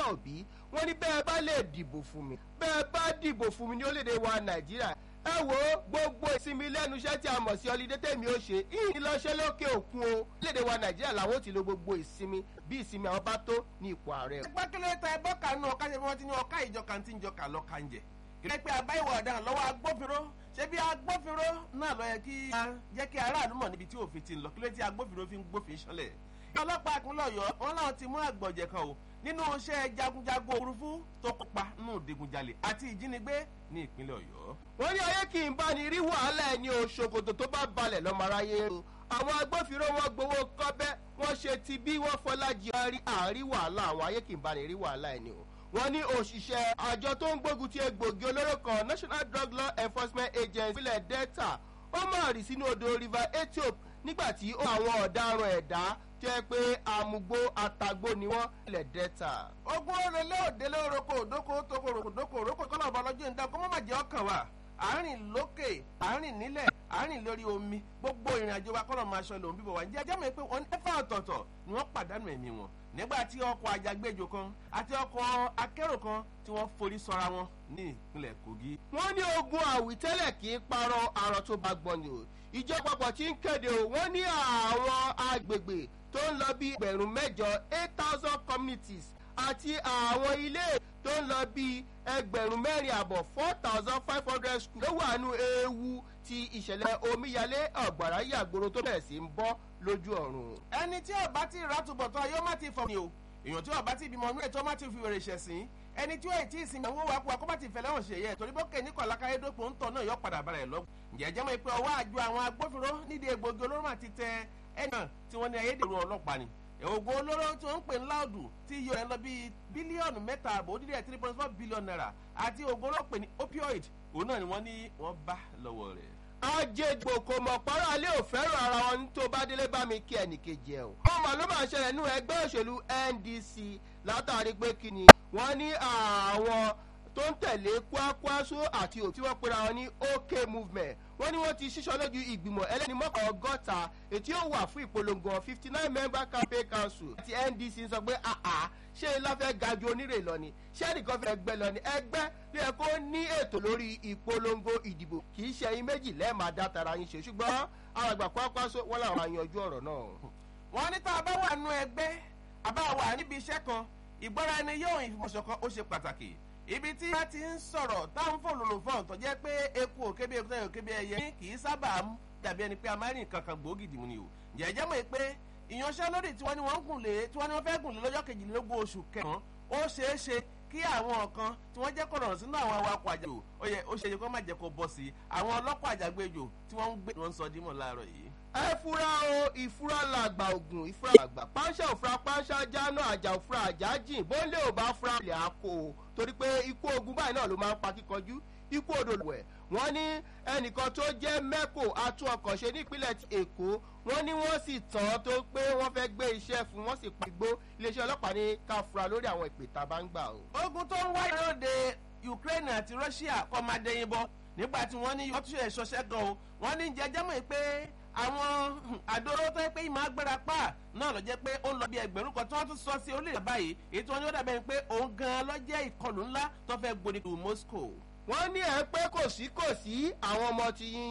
peter obi wọ́n ní bẹ́ẹ̀ bá lè dìbò fún mi bẹ́ẹ̀ bá dìbò fún mi ní orílẹ̀-èdè wa nàìjíríà ẹ wo gbogbo ìsinmi lẹ́nu iṣẹ́ tí a mọ̀ sí ọlídé tèmi ó ṣe ìyìn lọ́ṣẹ́ lókè òkun o orílẹ̀-èdè wa nàìjíríà làwọn ò ti lo gbogbo ìsinmi bí ìsinmi àwọn bá tó ní ipò ààrẹ. pákílẹ̀ ta ẹbọ́ kanú ọ̀ká ṣe bí wọ́n ti ní ọ̀ká ìjọka tí ń jọka lọ́ka ń jẹ. ìrẹ́ pé àbá ìwà ọ̀daràn lọ́wọ́ agbófinró ṣé bí agbófinró náà lọ yẹ kí jẹ́ kí aráàlú mọ̀ níbi tí òfin ti ń lọ kí ló ti agbófinró fi ń gbófin ṣọlẹ̀. ọlọ́pàá ìpínlẹ̀ ọ̀yọ́ wọn náà ti mú àgbọ̀jẹ̀ kan o nínú iṣẹ́ jagunjagun òfurufú tó kópa nínú ìdigunjalè àti ìjínigbé ní ìpínlẹ̀ ọ̀yọ́. wọ́n ní ayé kì í bá ní rí wàhálà ẹni o ṣòkòtò tó bá balẹ̀ lọ́mọ aráyé o àwọn agbófinró wọn gbowó kọ́bẹ́ wọ́n ṣe ti bí wọ́n fọlájì rí àárí wàhálà àwọn ayé kì í bá ní rí wàhálà ẹni o wọ́n ní òṣìṣẹ́ àjọ tó ń gbógun ti egbògi olóró kan national drug law enforcement agency ìpínlẹ̀ delta ó máa rì sínú odò river ethiop nígbà tí ó àwọn ọ̀daràn ẹ̀dá jẹ́ pé àmúgbó àtàgbò ni wọ́n ilẹ̀ delta. ogun orele òde lóroko òdoko toko òdoko òrókò kọ́nà ọba ọlọ́jọ́ ìdá kó má má jẹ́ ọkàn wa àárín lókè àárín nílẹ̀ àárín lórí omi gbogbo ìrìn àjò wa kọ́nà máa ṣọ lòun bíbọ̀ wá ǹjẹ́ ẹjẹ́ mi pé wọ́n ẹ̀fà ọ̀tọ̀ọ̀tọ̀ ni wọ́n pàdánù ẹ̀mí wọn nígbà tí ọkọ̀ àjàgbéjò kan àti ọkọ̀ akérò kan tí wọ́n forí sọra wọn ní ìpínlẹ̀ kogi. wọ́n ní ogun àwítẹ́lẹ̀ kì í parọ́ àrùn tó bá gbọ́n ni o ìjọba pọ̀ tí ń kéde o wọ́n ní àwọn agbègbè tó ń lọ bí ẹgbẹ̀rún mẹ́jọ eight thousand communities àti àwọn ilé tó ń lọ bí ẹgbẹ̀rún mẹ́rin àbọ̀ four thousand five hundred school ló wà nù ewu ti ìṣẹ̀lẹ̀ omíyalé ọ̀gbàrá yàgbóró tó bẹ̀rẹ̀ sí ń bọ́ lójú ọ̀run. ẹni tí ọba ti rà túbọ̀ tán yóò má ti fọ̀ ni o èèyàn tí ọba ti bímọ inú ètò má ti fi wèrè ṣẹ̀sìn ẹni tí ó ètí ìsinmi àwọn owó akó akó bá ti fẹ̀lẹ́ hàn ṣe yẹ torí bókè ní kọ̀lákàyé dópò ń tọ̀ náà yọ padà bára ẹ̀ lọ. ǹjẹ́ jẹ́ mọ̀ pé ọwọ́ àjọ àwọn agbófinró nídìí egbògi olóró mà ti tẹ ẹni náà tí wọ́n ní ayédèrú ọlọ́pàá ni. oògùn olóró tí wọ́n ń pè ní láòdù tí iye rẹ̀ lọ bíi bílíọ̀nù mẹ́ta àbò ó dídí ẹ̀ three point four billion naira àti oògùn olóró pè ní opioid òun náà ni wọ́n ní wọ́n bá lọ́wọ́ rẹ̀ ajégbò kò mọ̀ pàrọ̀ alẹ́ ò fẹ́ràn ara wọn tó bá délé bá mi kí ẹnìkejì ẹ̀ o. ọmọ ló máa ṣẹlẹ̀ nínú ẹgbẹ́ òṣèlú ndc látàrí pé kí ni wọ́n ní àwọn tó ń tẹ̀lé kwakwaso àti òtí wọ́n pera wọn ní ok movement wọ́n ní wọ́n ti ṣíṣọ́ lójú ìgbìmọ̀ ẹlẹ́ni mọ́kàn ọgọ́ta ètí ó wà fún ìpolongo fifty nine member campaign council àti ndc sọ pé àà ṣé ilá fẹ́ ga ju onírè lọ ni ṣé ẹnìkan fẹ́ gbẹ lọ ni ẹgbẹ́ bí ẹ kó ní ètò lórí ìpolongo ìdìbò kì í ṣe ẹyin méjì lẹ́ẹ̀máa dá tara yín ṣe ṣùgbọ́n àwọn àgbà kwakwaso wọ́n làwọn máa yanjú ọ̀rọ̀ náà. wọ́n ní tá a bá wà nú ẹgbẹ́ àbá wà níbi iṣẹ́ kan ìgbọ́ra ẹni yóò ìfọ̀ṣọ̀kan ó ṣe pàtàkì ibi tí wọ́n ti ń sọ̀rọ̀ táwọn fòlòlò fọ́ọ̀n tó jẹ́ pé eku òkébé eku tẹ́yọ̀ òkébé ẹyẹ kì í sábà dàbí ẹni pé amárìn kankan gbòógì dìmú ni o jẹ́jẹ́ mọ̀ pé ìyanṣẹ́lódì tí wọ́n ní wọ́n ń gùn lé tí wọ́n ní wọ́n fẹ́ gùn lé lọ́jọ́ kejìlélógún oṣù kẹsàn-án ó ṣeé ṣe kí àwọn kan tí wọ́n jẹ́ kọ̀rọ̀ sínú àwọn awakọ̀ àjàgbé ó yẹ ó ṣe é kó má jẹ́ kó bọ́ sí i àwọn ọlọ́pàá àjàgbéjò tí wọ́n ń gbé wọn sọ dímọ̀ láàárọ̀ yìí. ẹ fura o ìfura làgbà ògùn ìfura làgbà pàṣẹ òfura pàṣẹ jáná àjà òfura àjà jìn bóńlé ò bá fura ilẹ̀ àkó o torí pé ikú ogun báyìí náà ló máa ń pa kíkanjú ikú odò lùwẹ̀ wọ́n ní ẹnìkan tó jẹ́ mẹ́kò atún ọkọ̀ ṣe nípínlẹ̀ èkó wọ́n ní wọ́n sì tàn tó pé wọ́n fẹ́ gbé iṣẹ́ fún wọ́n sì pa igbó iléeṣẹ́ ọlọ́pàá ní ká fura lórí àwọn ìpè tá a bá ń gbà o. ogun tó ń wáyé lóde ukraine àti russia kọ́ máa dẹyin bọ́ nígbà tí wọ́n ní yọtúnṣe ìṣọṣẹ́ gan o wọ́n ní jẹjẹ́ mọ̀ pé àwọn àdóró tó yẹ pé ìmọ̀ agbára pa náà lọ jẹ́ pé ó ń lọ bí ẹgbẹ̀rún kan tí wọ́n tún sọ sí orílẹ̀ báyìí èyí tí wọ́n ní ó dàbẹ̀ pé òun gan-an lọ jẹ́ ìkọlù ńlá tó fẹ́ gbòdì moscow wọ́n ní ẹ pé kò sí kò sí àwọn ọmọ ti yín